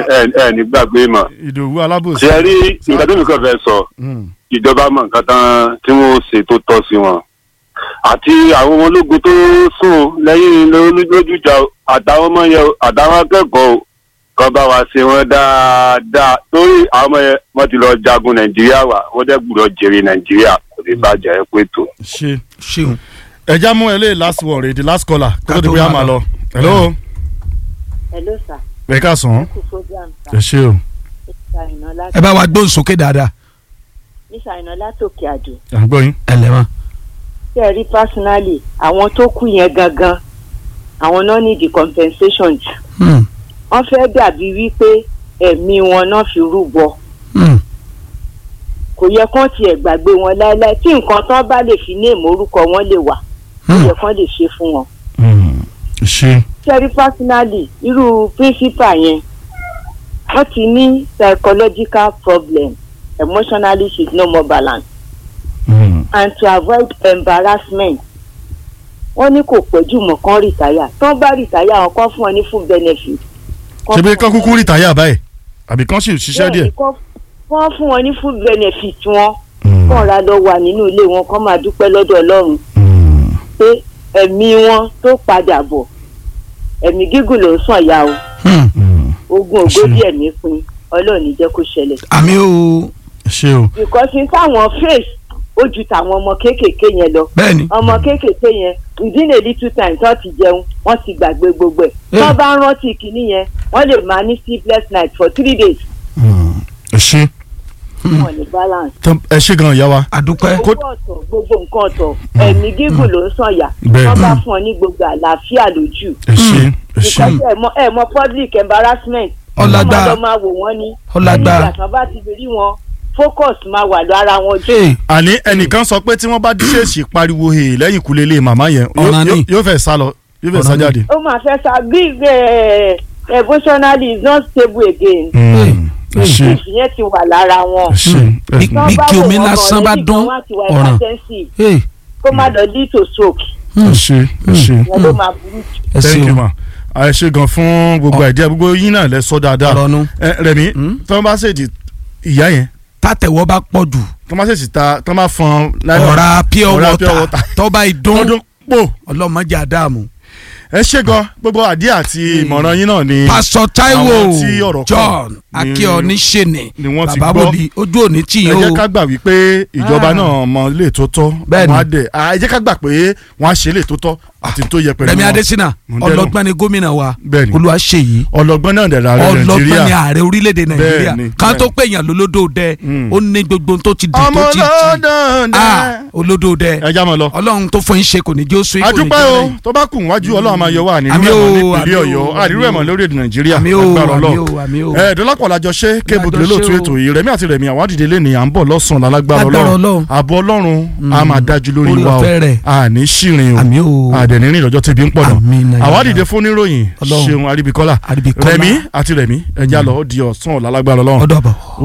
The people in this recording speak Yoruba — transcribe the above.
ẹ ẹ ní gbàgbé mọ̀ ìdòwú alábòsí. ṣe rí nǹkan tó mi kàn fẹ́ sọ Mm. ìjọba mọ̀ nǹkan tán tí wọ́n ṣe tó tọ́ sí wọn àti àwọn ọmọ ológun tó sùn lẹ́yìn lójújà àtàwọn ọmọ yẹn àtàwọn akẹ́kọ̀ọ́ kan bá wa ṣe wọn dáadáa torí àwọn ọmọ yẹn wọ́n ti lọ jagun nàìjíríà wa wọ́n dẹ́ gbúdọ̀ jèrè nàìjíríà kò ní bàjẹ́ ẹ pé tó. ṣe ṣeun. ẹja mú ẹ lé last word rè the last caller kó tó Ká di tó bóyá máa máa lọ. lọ. hello hello sir ẹ ká sàn án kú program ẹ sir ṣe o mr àyìnà láti ẹ bá wa gbóhùn sókè dáadáa. mr àyìnà látòkè àdó à ń gbọ́ yín. ẹ lẹ́ mọ́. ṣé ẹ rí personally àwọn tó kú yẹn gangan àwọn náà ní the compensation jù Hmm. wọ́n fẹ́ dàbí wípé ẹ̀mí wọn náà fi rúbọ Hmm. kò yẹ kán tiẹ̀ gbàgbé wọn láéláé tí nǹkan tán bá lè fi ní ìmórúkọ wọn lè wà kò Hmm. yẹ kán lè ṣe fún wọn. Mm. ṣe ṣé ẹ rí personally irú principal yẹn wọ́n ti ní psychological problem emotionally she is no more balanced Mm. and to avoid embarrassment wọ́n ní kò pẹ́jù mọ́ kán rìtáyà tán bá rìtáyà wọn kán fún wọn ní full benefit. ṣe bí kán kúkú rìtáyà báyìí àbí kán sì ṣiṣẹ́ díẹ̀. wọ́n fún wọn ní full benefit wọn Mm. kàn ra lọ wà nínú ilé wọn kán máa dúpẹ́ lọ́dọ̀ ọlọ́run Mm. pé ẹ̀mí wọn tó padà bọ̀ ẹ̀mí gígùn ló ń sàn ya o Hmm. Mm. ogun Ṣé. ògbódì ẹ̀mí pin ọlọ́run ní jẹ́ kó ṣẹlẹ̀. àmì o ṣe o because n táwọn face ó ju tàwọn ọmọ kéékèèké yẹn lọ bẹ́ẹ̀ni. ọmọ kéékèèké yẹn within a little time tó ti jẹun wọ́n ti gbàgbé gbogbo ẹ̀ Eh. tó bá ń rántí kinní yẹn wọ́n lè máa ní sleepless night for three days Mm. ẹ ṣe wọn ní balance. tán- ẹ ṣe gan ìyá wa. àdúpẹ́. owó ọ̀tọ̀ gbogbo nǹkan ọ̀tọ̀ ẹ̀mí gígùn ló ń sànyà Bẹ́ẹ̀. wọ́n bá fún ọ ní gbogbo àlàáfíà lójú. ẹ ṣe ẹ because ṣe. ẹ mọ ẹ mọ public embarrassment. Ọlágbá. wọ́n máa lọ máa wò wọ́n ní. Ọlágbá. nígbà tí wọ́n bá ti rí wọn focus máa wà lára wọn jù. Hey. àní ẹnìkan sọ pé tí wọ́n bá ṣèèṣì pariwo he lẹ́yìn ìkúlé ilé màmá yẹn yóò- Ọ̀ràn ni. yóò- yóò fẹ́ sá lọ yóò fẹ́ sá Ọ̀ràn ni. jáde. ó máa fẹ́ sa bí ẹ, emotionally is not stable again. Mm. ẹ ṣe ìyẹn ti wà lára wọn. ẹ ṣe. ẹ- Bí- Tán bí bá kí wò omi wọ́n lásán gan, bá létí dún, kan wọ́n á ti wà ọ̀ràn. emergency, Hey. kó má lọ lead to stroke ẹ ṣe ẹ ṣe. ìyẹn ló máa burú jù. ẹ thank you ṣeun. ma ẹ ṣe gan fún gbogbo Ọ- àìdíyà gbogbo yín náà lẹ sọ dáadáa ọ̀rọ̀ nu. ẹ rẹmi Mm. tí wọ́n bá ṣèjì ìyá yẹn tàtẹ̀wọ́ bá pọ̀ jù. tí wọ́n bá ṣèjì ta tí wọ́n bá fọn nylon- ọ̀rá pure ọ̀rá pure water water. tọ́ba ìdún ọdún pò ọlọ́mọdé àdàmú. ẹ ṣe gan gbogbo àdíyà àti ìmọ̀ràn yín náà ni pásọ Táíwò Àwọn tí ọ̀rọ̀ kàn John ni- akíọ̀ní ṣẹ̀nẹ̀ ni wọ́n ti bàbá gbọ́. wòlíì ojú òní tì ẹ yín jẹ́ o. ká gbà wípé ìjọba Ah. náà mọ ilé tó tọ́ Bẹ́ẹ̀ni. wọ́n á dẹ̀ ah, ẹ jẹ́ ká gbà pé wọ́n á ṣe ilé tó tọ́ àti tó yẹ pẹ̀lú Rẹ̀mí wọn. Adésínà Mo ń dẹ́nu. ọlọ́gbọ́n ni gómìnà wa Bẹ́ẹ̀ni. Olúwaṣeyìí ọlọ́gbọ́n náà dẹ̀ láàrin ọlọ́gbọ́n ni nàìjíríà ààrẹ orílẹ̀-èdè Nàìjíríà Bẹ́ẹ̀ni, kan tó bẹ́ẹ̀ni. pè yàn lólódò dẹ Mm. ó ní gbogbo ohun tó ti di ọmọ tó ti di olódò ah olódò dẹ ẹ já mọ lọ. Ọlọ́run tó fún yín ṣe kò ní jẹ́ oṣù adúpẹ́ o tó bá kù wájú ọlọ́run máa yọ wá nínú Àmì o, ẹ̀mọ́ nípìnlẹ̀ àmì o, ọ̀yọ́ àdírú àmì ẹ̀mọ́ o. lórí èdè nàìjíríà àmì o lágbára àmì ọlọ́run o àmì o ẹ dọ́lápọ̀ làjọ ṣe kébù Lájọ délé lóòtú ṣe o. ètò yìí rẹ̀mí àti rẹ̀mí àwọn àdìdè lé ní à ń bọ̀ lọ́sàn-án lálágbára Lágbára ọlọ́run Ọlọ́run. àbọ̀ ọlọ́run a máa dájú lórí Orí wa o ọ̀fẹ́ rẹ̀. àní ṣìrìn o àmì o àdẹ̀ní rìn lọ́jọ́ tẹ̀bí ń pọ̀ Àmín, náà nàìjíríà. àwọn àdìdè fún níròyìn Ọlọ́run. ṣeun àríbíkọ́lá Àríbíkọ́lá. rẹ̀mí àti rẹ̀mí ẹja lọ ó di ọ̀sán ọ̀la lágbára ọlọ́run ọ̀dọ̀ bọ̀.